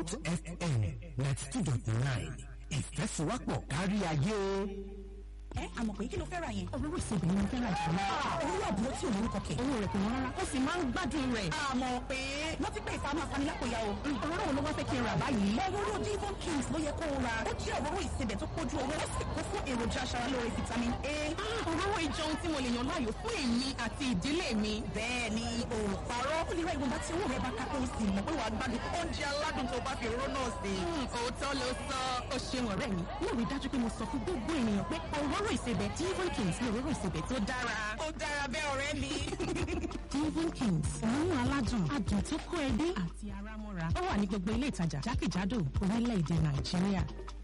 Bond FM ninety two dot nine ìfẹ́sowọ́pọ̀ kárí ayé. ẹ àmọ̀ pé kí ló fẹ́ ra yẹn. Olówó ìsebẹ̀ ni mo fẹ́ ra jù lọ. owó àbúrò tí ò lórúkọ kẹ̀. Owó rẹ̀ kò wọ́n rárá. Ó sì máa ń gbádùn rẹ̀. àmọ̀ pé wọ́n ti pé ìfàmù afanilápòyà o. Òróró wo ló wá fẹ́ kí n rà báyìí? òróró Devon Kings ló yẹ kó o ra. ó jẹ́ òróró ìsebẹ̀ tó pójú owó ó sì kún fún èròjà aṣaralóore vitamin A. Òróró ìjọ ohun tí mo lè yàn láàyò fún èmi àti ìdílé mi. bẹ́ẹ̀ ni o ò parọ́. ó lè ra ìwọ̀nba tí owó rẹ̀ bá ká kó o sì mọ̀ pé wàá gbádùn oúnjẹ aládùn tó bá fi òróró náà sè. Òótọ́ ló sọ. Ó ṣeun ọ̀rẹ́ mi. Mo rí dájú pé mo sọ fún gbogbo ènìyàn pé òróró ìsebẹ̀ Devon Kings ni òróró ìsebẹ̀ tó dára. ó dára bẹ́ẹ̀ ọ̀rẹ́ mi. Devon Kings òórùn aládùn adùn tó kó ẹbí àti ara mọ́ra. Ó wà ní gbogbo ilé ìtajà jákèjádò orílẹ̀-èdè Nàìjíríà.